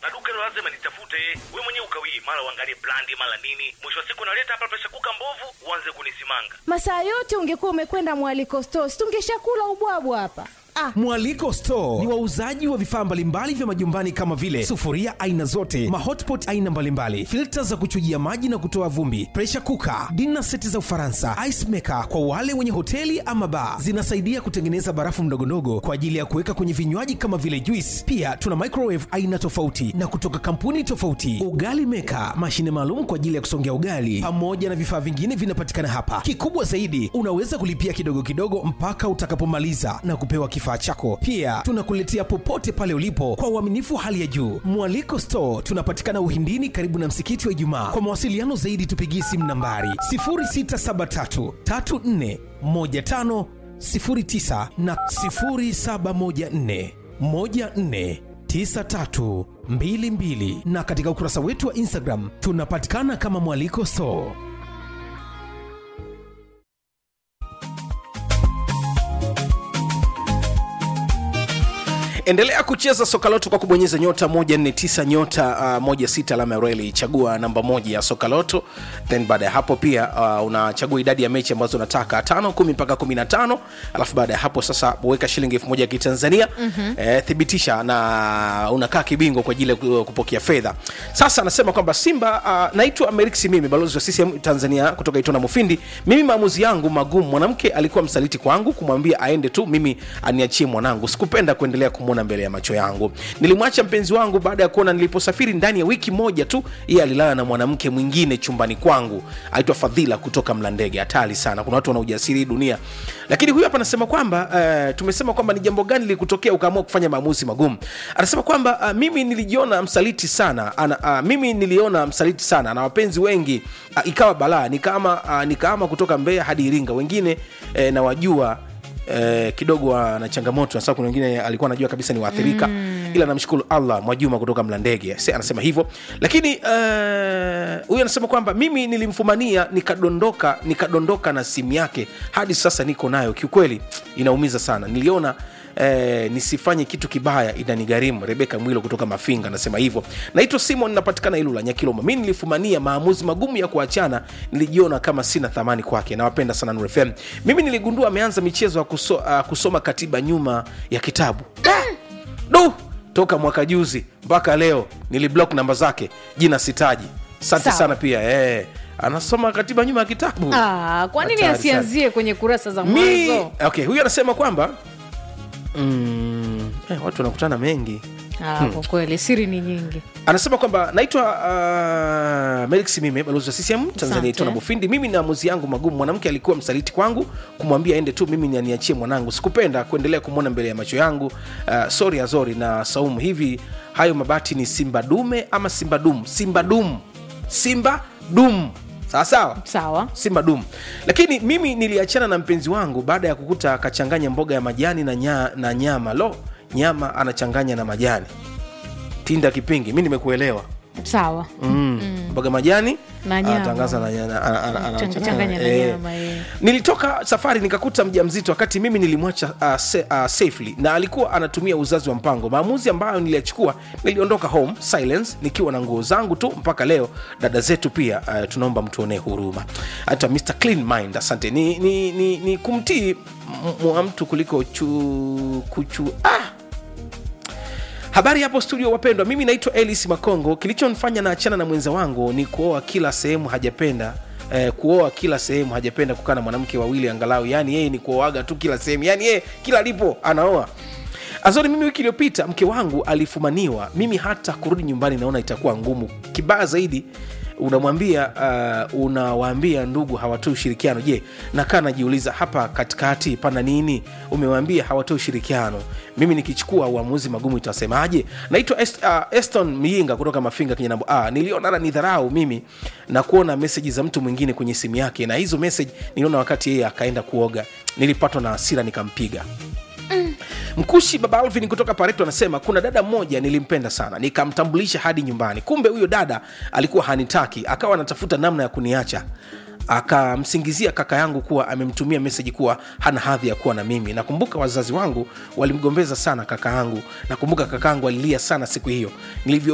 na duka hilo lazima nitafute. We mwenyewe ukawii, mara uangalie brandi, mara nini, mwisho wa siku naleta hapa presha kuka mbovu, uanze kunisimanga. Masaa yote ungekuwa umekwenda mwaliko stores, tungeshakula ubwabwa hapa. Ah, Mwaliko Store ni wauzaji wa vifaa mbalimbali vya majumbani kama vile sufuria aina zote, mahotpot aina mbalimbali, filta za kuchujia maji na kutoa vumbi, pressure cooker, dinner seti za Ufaransa, ice maker kwa wale wenye hoteli ama bar. Zinasaidia kutengeneza barafu ndogondogo kwa ajili ya kuweka kwenye vinywaji kama vile juice. Pia tuna microwave aina tofauti na kutoka kampuni tofauti, ugali maker, mashine maalum kwa ajili ya kusongea ugali, pamoja na vifaa vingine vinapatikana hapa. Kikubwa zaidi, unaweza kulipia kidogo kidogo mpaka utakapomaliza na kupewa kifaa chako. Pia tunakuletea popote pale ulipo kwa uaminifu hali ya juu. Mwaliko Store tunapatikana Uhindini, karibu na msikiti wa Ijumaa. Kwa mawasiliano zaidi, tupigie simu nambari 0673 34 15 09 na 0714 14 9322 na katika ukurasa wetu wa Instagram tunapatikana kama Mwaliko Store. endelea kucheza soka loto kwa kubonyeza nyota 149 nyota uh, 16 alama ya reli chagua namba moja ya soka loto then baada ya hapo pia uh, unachagua idadi ya mechi ambazo unataka tano kumi mpaka 15 alafu baada ya hapo sasa weka shilingi elfu moja ya kitanzania mm-hmm. eh, thibitisha na unakaa kibingwa kwa ajili ya ku- kupokea fedha sasa anasema kwamba simba uh, naitwa meriksi mimi balozi wa ccm tanzania kutoka itona mufindi mimi maamuzi yangu magumu mwanamke alikuwa msaliti kwangu kumwambia aende tu mimi aniachie mwanangu sikupenda kuendelea kumwona mbele ya macho yangu nilimwacha mpenzi wangu baada ya kuona niliposafiri ndani ya wiki moja tu yeye alilala na mwanamke mwingine chumbani kwangu aitwa fadhila kutoka mlandege hatari sana kuna watu wana ujasiri hii dunia lakini huyu hapa anasema kwamba uh, tumesema kwamba ni jambo gani lilikutokea ukaamua kufanya maamuzi magumu anasema kwamba uh, mimi nilijiona msaliti sana ana, uh, mimi niliona msaliti sana na wapenzi wengi uh, ikawa balaa nikaama uh, nikaama kutoka mbeya hadi iringa wengine eh, nawajua Eh, kidogo ana changamoto sasa kuna wengine alikuwa anajua kabisa ni waathirika mm. ila namshukuru allah mwajuma kutoka mlandege Se, anasema hivyo lakini eh, huyu anasema kwamba mimi nilimfumania nikadondoka nikadondoka na simu yake hadi sasa niko nayo kiukweli inaumiza sana niliona Eh, nisifanye kitu kibaya inanigharimu rebeka mwilo kutoka mafinga anasema hivyo naitwa simon napatikana ilula nyakiloma mi nilifumania maamuzi magumu ya kuachana nilijiona kama sina thamani kwake nawapenda sana Nuru fm mimi niligundua ameanza michezo ya kuso, uh, kusoma katiba nyuma ya kitabu du toka mwaka juzi mpaka leo niliblock namba zake jina sitaji asante Sawa. sana pia eh, anasoma katiba nyuma ya kitabu Ah, kwa nini Hatari sana. asianzie kwenye kurasa za mi mwanzo okay huyu anasema kwamba mm, eh, watu wanakutana mengi ah, kwa kweli siri ni nyingi anasema kwamba naitwa uh, melix mime balozi wa ccm tanzania Asante. itona mufindi mimi na maamuzi yangu magumu mwanamke alikuwa msaliti kwangu kumwambia aende tu mimi nianiachie mwanangu sikupenda kuendelea kumwona mbele ya macho yangu uh, sori azori na saumu hivi hayo mabati ni simba dume ama simba dum simba dum simba dum sawa sawa sawa simba dum lakini mimi niliachana na mpenzi wangu baada ya kukuta akachanganya mboga ya majani na, nya, na nyama lo nyama anachanganya na majani tinda kipingi mi nimekuelewa sawa mm. mboga majani Na nyama. anatangaza na nyama, ana- ana- ana- Chang- ana- changanya na eh. nyama, eh. nilitoka safari nikakuta mja mzito wakati mimi nilimwacha uh, se, uh, safely na alikuwa anatumia uzazi wa mpango maamuzi ambayo niliyachukua niliondoka home silence nikiwa na nguo zangu tu mpaka leo dada zetu pia uh, tunaomba mtuonee huruma hata mr clean mind asante ni, ni, ni, ni kumtii m- mwa mtu kuliko chu, kuchu ah! habari hapo studio wapendwa mimi naitwa elis makongo kilichonifanya naachana na mwenza wangu ni kuoa kila sehemu hajapenda Eh, kuoa kila sehemu hajapenda kukaa na mwanamke wawili angalau yani yeye ni kuoaga tu kila sehemu yani yeye kila alipo anaoa azori mimi wiki iliyopita mke wangu alifumaniwa mimi hata kurudi nyumbani naona itakuwa ngumu kibaya zaidi unamwambia uh, unawaambia ndugu hawatoi ushirikiano je nakaa najiuliza hapa katikati pana nini umewaambia hawatoi ushirikiano mimi nikichukua uamuzi magumu itasemaje naitwa Est, uh, eston miinga kutoka mafinga kinyanambo ah, niliona hata ni dharau mimi na kuona meseji za mtu mwingine kwenye simu yake na hizo meseji niliona wakati yeye akaenda kuoga nilipatwa na hasira nikampiga mkushi baba alvin kutoka pareto anasema kuna dada mmoja nilimpenda sana nikamtambulisha hadi nyumbani kumbe huyo dada alikuwa hanitaki akawa anatafuta namna ya kuniacha akamsingizia kaka yangu kuwa amemtumia meseji kuwa hana hadhi ya kuwa na mimi nakumbuka wazazi wangu walimgombeza sana kaka yangu nakumbuka kaka yangu alilia sana siku hiyo nilivyo